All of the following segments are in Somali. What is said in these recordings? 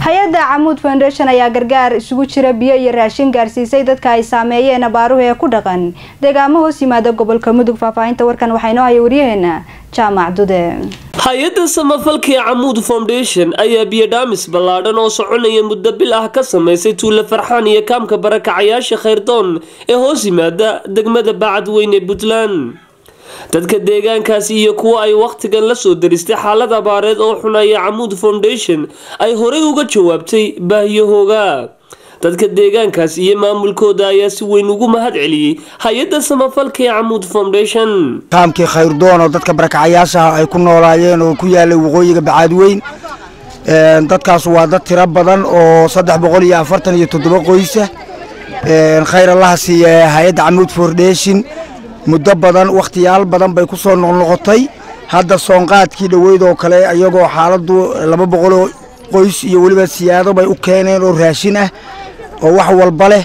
hay-adda camuud foundation ayaa gargaar isugu jira biyo iyo raashin gaarsiisay dadka ay saameeyeen abaaruhu ee ku dhaqan deegaamo hoos yimaada gobolka mudug faahfaahinta warkan waxaa inoo haya waryaheena jaamac dude hay-adda samafalka ee camuud foundation ayaa biyodhaamis ballaadhan oo soconaya muddo bil ah ka samaysay tuulo farxaan iyo kaamka barakacayaasha khayrdoon ee hoos yimaada degmada bacadweyn ee puntland dadka deegaankaasi iyo kuwa ay wakhtigan la soo daristay xaalad abaareed oo xun ayaa camuud foundation ay horey uga jawaabtay baahiyahooga dadka deegaankaas iyo maamulkooda ayaa si weyn ugu mahad celiyey hay-adda samafalka ee camuud foundation kaamkii khayrdoon oo dadka barakacayaashaha ay ku noolaayeen oo ku yaalay waqooyiga bacaadweyn dadkaas waa dad tiro badan oo saddex boqol iyo afartan iyo toddoba qoysa khayr allaha siiya hay-adda camuud foundation muddo badan wakhtiyaal badan bay ku soo noqnoqotay hadda soonqaadkii dhoweyd oo kale iyagoo xaaladdu laba boqoloo qoys iyo weliba siyaado bay u keeneen oo raashin ah oo wax walba leh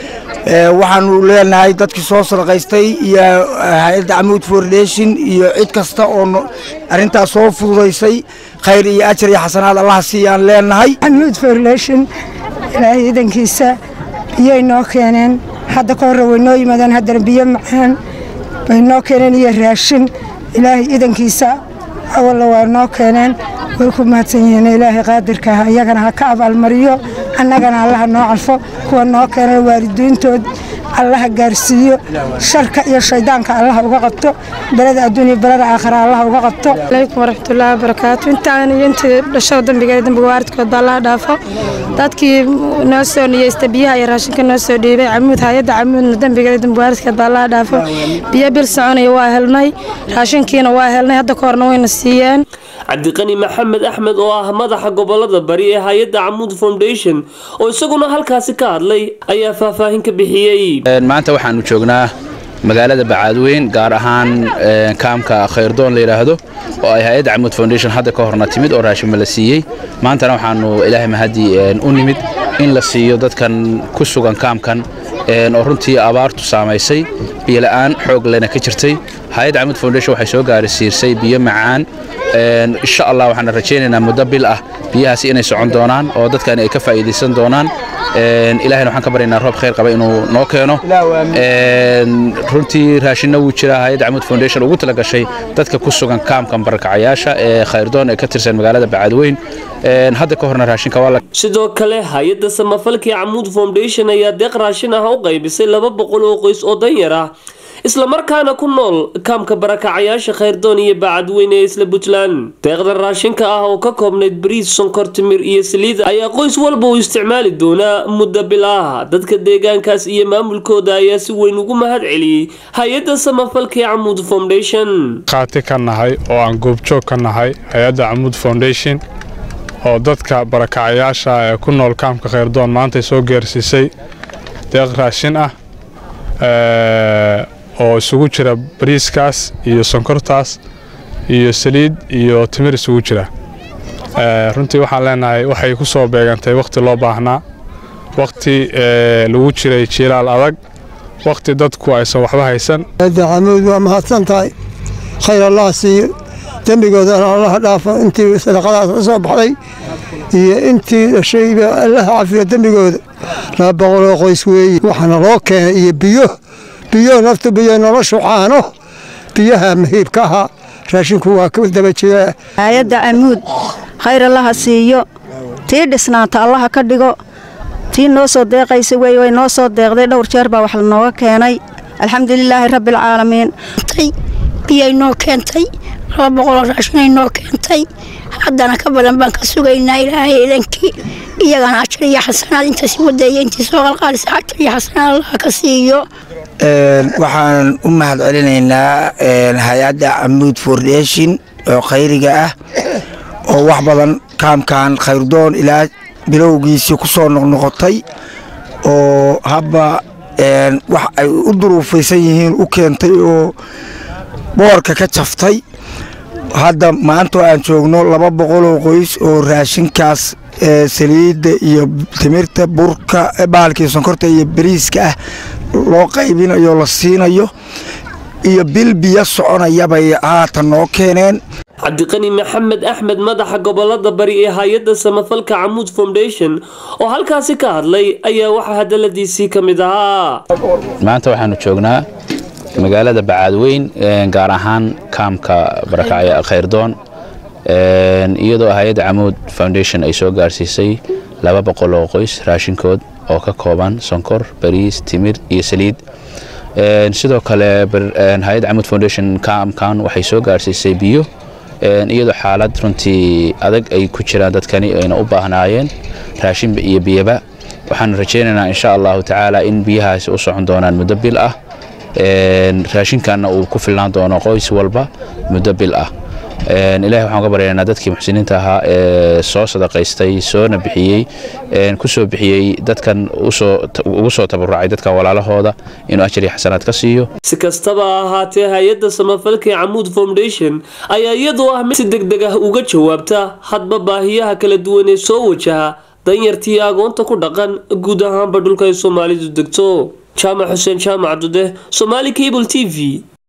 waxaanu leenahay dadkii soo sadaqaystay iyo hay-adda camuud foundation iyo cid kasta oo arrintaas soo fududaysay khayr iyo ajar iyo xasanaad allaha siiyaan leenahay camuud foundation ilaahay idankiisa biyay noo keeneen hadda ka horre way noo yimaadeen haddana biyo macaan bay noo keeneen iyo raashin ilaahay idankiisa awalla waa noo keeneen way ku mahadsan yihiin ilaahay qaadirka ah iyagana ha ka abaalmariyo annagana allaha noo calfo kuwa noo keeneen waalidiintood allaha gaarsiiyo sharka iyo shaydaanka allaha uga qabto beleda adduuniya beleda aakhira allaha uga qabto alaykum waraxmatullaahi wabarakaatu intaan iyo intii dhashada dambiga dambiga waaridkoodba allaha dhaafo dadkii noo soo niyeysta biyaha iyo raashinka noo soo dhiibay camuud hay-adda camuudna dambiga dambiga waaridkoodba allaha dhaafo biyo bil soconaya waa helnay raashinkiina waa helnay hadda ka horna wayna siiyeen cabdiqani maxamed axmed oo ah madaxa gobolada bari ee hay-adda camuud foundation oo isaguna halkaasi ka hadlay ayaa faahfaahin ka bixiyey maanta waxaanu joognaa magaalada bacaadweyn gaar ahaan kaamka khayrdoon la yidhaahdo oo ay hay-adda camuud foundation hadda ka horna timid oo raashima la siiyey maantana waxaanu ilaahay mahadii u nimid in la siiyo dadkan ku sugan kaamkan oo runtii abaartu saamaysay biyola'aan xoog lena ka jirtay hay-adda camuud foundation waxay soo gaarisiisay biyo macaan insha allah waxaana rajaynaynaa muddo bil ah biyahaasi inay socon doonaan oo dadkani ay ka faa'iidaysan doonaan ilahayna waxaan ka baryaynaa roob khayr qaba inuu noo keeno runtii raashinna wuu jiraa hay-adda camuud foundation ugu tala gashay dadka ku sugan kaamkan barakacayaasha ee khayrdoon ee ka tirsan magaalada bacadweyn hadda ka horna raashinka waa sidoo kale hay-adda samafalkii camuud foundation ayaa deeq raashin ah u qaybisay laba boqol oo qoys oo danyar ah islamarkaana ku nool kaamka barakacayaasha khayrdoon iyo bacadweyne ee isla puntland deeqda raashinka ah oo ka koobnayd bariis sonkor timir iyo saliida ayaa qoys walba uu isticmaali doonaa muddo bil ah dadka deegaankaas iyo maamulkooda ayaa si weyn ugu mahad celiyey hay-adda samafalka ee camuud foundation qaati ka nahay oo aan goobjoog ka nahay hay-adda camuud foundation oo dadka barakacayaasha ee ku nool kaamka khayrdoon maantay soo geersiisay deeq raashin ah oo isugu jira bariiskaas iyo sonkortaas iyo saliid iyo timir isugu jira runtii waxaan leenahay waxay ku soo beegantay wakhti loo baahnaa wakhti lagu jiray jiilaal adag wakhti dadku aysan waxba haysan camuud waa mahadsan tahay khayr allah siiyo dembigoodana allaha dhaafo intii sadaqadaas ka soo baxday iyo intii dhashayba allaha cafiyo dembigooda laba boqoloo qoys weeye waxaana loo keenay iyo biyo biyo naftu biyo noloshu caano biyaha mahiibka ahaa raashinku waa ka daba jiraa hay-adda camuud khayr allaha siiyo tii dhisnaanta allaha ka dhigo tii noo soo deeqaysa wey way noo soo deeqday dhowr jeer baa wax lanooga keenay alxamdulilaahi rabbialcaalamiin biyay noo keentay laba boqoloo raashinay noo keentay haddana ka badan baan ka sugaynaa ilaahay idankii iyagana ajar iyo xasanaad intaasi wadeeya intii soo qalqaalisa ajar iyo xasanaad allaha ka siiyo waxaan u mahad celinaynaa hay-adda camuud foundation oo khayriga ah oo wax badan kaamkan khayrdoon ilaa bilowgiisii ku soo noqnoqotay oo habba wax ay u duruufaysan yihiin u keentay oo boorka ka jaftay hadda maantoo aan joogno laba boqoloo qoys oo raashinkaas saliidda iyo timirta burka baalkii sonkorta iyo bariiska ah loo qaybinayo la siinayo iyo bil biyo soconaya bay haatan noo keeneen cabdiqani maxamed axmed madaxa gobolada bari ee hay-adda samafalka camuud foundation oo halkaasi ka hadlay ayaa waxaa hadaladiisii ka mid ahaa maanta waxaanu joognaa magaalada bacaadweyn gaar ahaan kaamka barakacya khayrdoon iyadoo hay-adda camuud foundation ay soo gaarsiisay laba boqol oo qoys raashinkood oo ka kooban sonkor bariis timir iyo saliid sidoo kale hay-adda camuud foundation kaamkan waxay soo gaarsiisay biyo iyadoo xaalad runtii adag ay ku jiraan dadkani ayna u baahnaayeen raashin iyo biyaba waxaan rajaynaynaa insha allahu tacaala in biyahaasi u socon doonaan muddo bil ah raashinkanna uu ku filnaan doono qoys walba muddo bil ah ilahi waxaan uga baryaynaa dadkii muxsiniinta ahaa ee soo sadaqaystay soona bixiyey kusoo bixiyey dadkan ugu soo tabarucay dadkan walaalahooda inuu ajar iyo xasanaad ka siiyo si kastaba ha ahaatee hay-adda samafalka ee camuud foundation ayaa iyadoo ah mid si deg deg ah uga jawaabta hadba baahiyaha kala duwan ee soo wajaha danyartii agoonta ku dhaqan guud ahaanba dhulka ay soomaalidu degto jaamac xuseen jaamac dude somaali cable t v